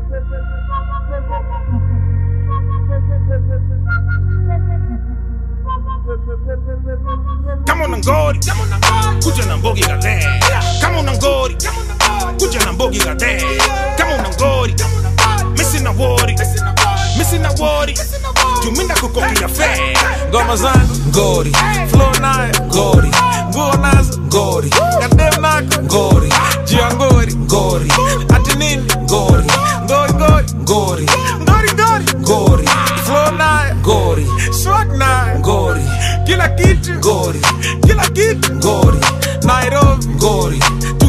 kama una ngori kuja na mbogi gade kama una ngori kuja na mbogi gade kama una ngori misi na wori misi na wori juminda kukokia fe ngoma zangu ngori flow nayo ngori nguo nazo ngori kadem nako ngori jia ngori ngori ati nini ngori ngori ngori ngori ngori ngori ngori flow nayo ngori swag nayo ngori kila kitu ngori kila kitu ngori Nairobi ngori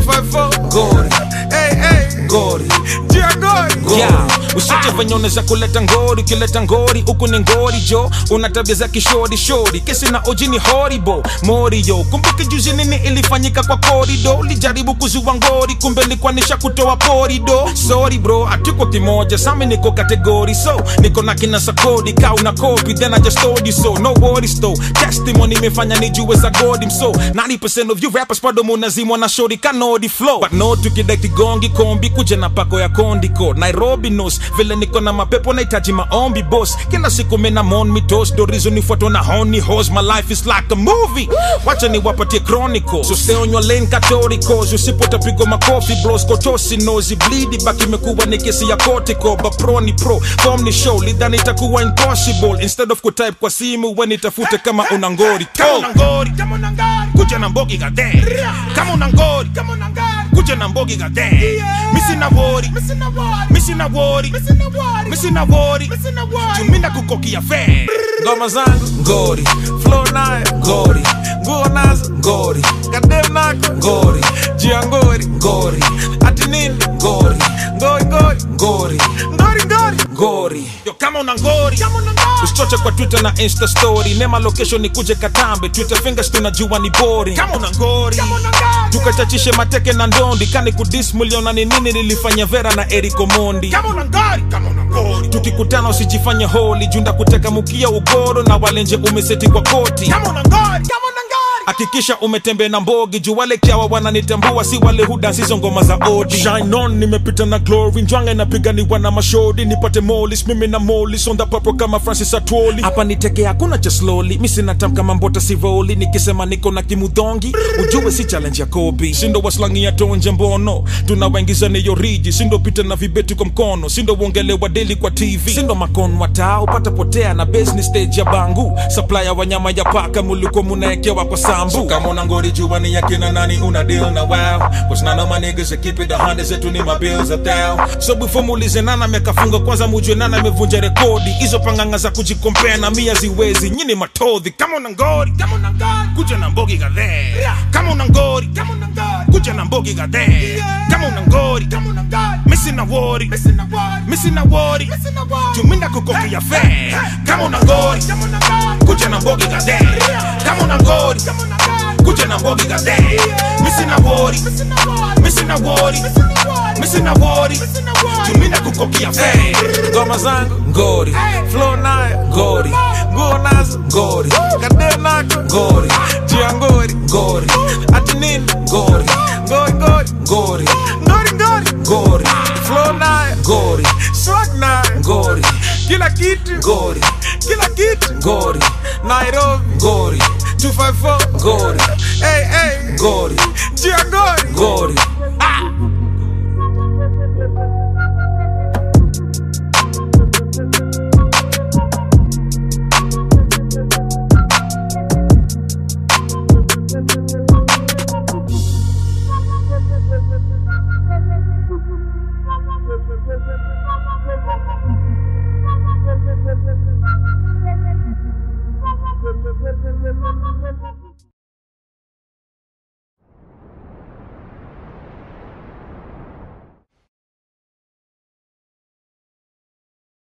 254 ngori hey hey ngori jia ngori yeah. usiche venye unaweza kuleta ngori ukileta ngori huku ni ngori jo una tabia za kishori shori kesi na oji ni horibo morio kumbuke juzi nini ilifanyika kwa korido ulijaribu kuzua ngori kumbe likwanisha kutoa porido sorry bro atuko kimoja sami niko kategori so niko na kina sakodi ka una copy then I just told you so no worries though testimony imefanya nijue za godi so 90% of you rappers bado munazimwa na shori kanodi flow but no tukidai kigongi kombi kuja na pako ya kondiko nairobi nos vile niko na mapepo nahitaji maombi boss kila siku mena mon mitos dorizo nifuatwa na honi hos my life is like a movie wacha niwapatie chronicle so stay on your lane catoricos usipotapigwa makofi bros kotosi nozi blidi baki imekuwa ni kesi ya kotiko bapro ni pro form ni show lidhani itakuwa impossible instead of kutype kwa simu we nitafute kama una ngori kama Oh. una ngori kuja na mbogi gade kama una ngori kuja na mbogi gade misi na wori misi na wori misi na wori juminda kukokia fe ngoma zangu ngori flow nayo ngori nguo nazo ngori kadem nako ngori jia ngori ngori ati nini ngori ngori ngori ngori ngori ngori ngori yo kama una ngori usichoche kwa twitter na insta story nema location nikuje katambe twitter fingers tunajua ni boring kama una ngori tukachachishe mateke na ndondi kani kudis muliona ni nini nilifanya vera na eriko mondi kama una ngori kama una ngori tukikutana usijifanye holi junda kuteka mukia ugoro na walenje umeseti kwa koti kama una ngori kama una ngori hakikisha umetembea na mbogi juu wale kyawa wananitambua si wale hudansi hizo ngoma za odi shine on nimepita na glory njwange napiganiwa na mashodi nipate molis mimi na molis on the papo kama francis atwoli hapa niteke hakuna cha slowly mi sina tam kama mbota sivoli nikisema niko na kimudhongi ujue si challenge ya kobi sindo waslangi ya tonje mbono tunawaingiza niyo riji sindo pita na vibeti kwa mkono sindo uongelewa deli kwa tv sindo makon wataa upata potea na business stage ya bangu supplier wanyama ya paka muliko munaekewa kwa sambu So kama una ngori jua ni yakina nani una deal na wow Cause none of my niggas that keep it a hundred zetu ni my bills a thou so before muulize nana amekafunga kwanza mujue nana amevunja rekodi hizo panganga za kujikompea na mia ziwezi nyini matodhi kama una ngori kama una ngori kuja na mbogi gade kama una ngori kama una ngori kuja na mbogi gade kama una ngori kama una ngori misi na wori misi na wori misi na wori misi na wori juminda kukokia fe kama una ngori kama una ngori kuja na mbogi gade kama una ngori kama una ngori kuja na mbogi gade misi na wori misi na wori misi na wori misi na wori juminda kukokia fe ngoma zangu ngori flow nayo ngori nguo nazo ngori kadem nako ngori jia ngori ngori ati nini ngori ngori ngori ngori ngori ngori ngori flow nayo ngori swag nayo ngori kila kitu ngori kila kitu ngori Nairobi ngori 254 ngori hey hey ngori jia ngori ngori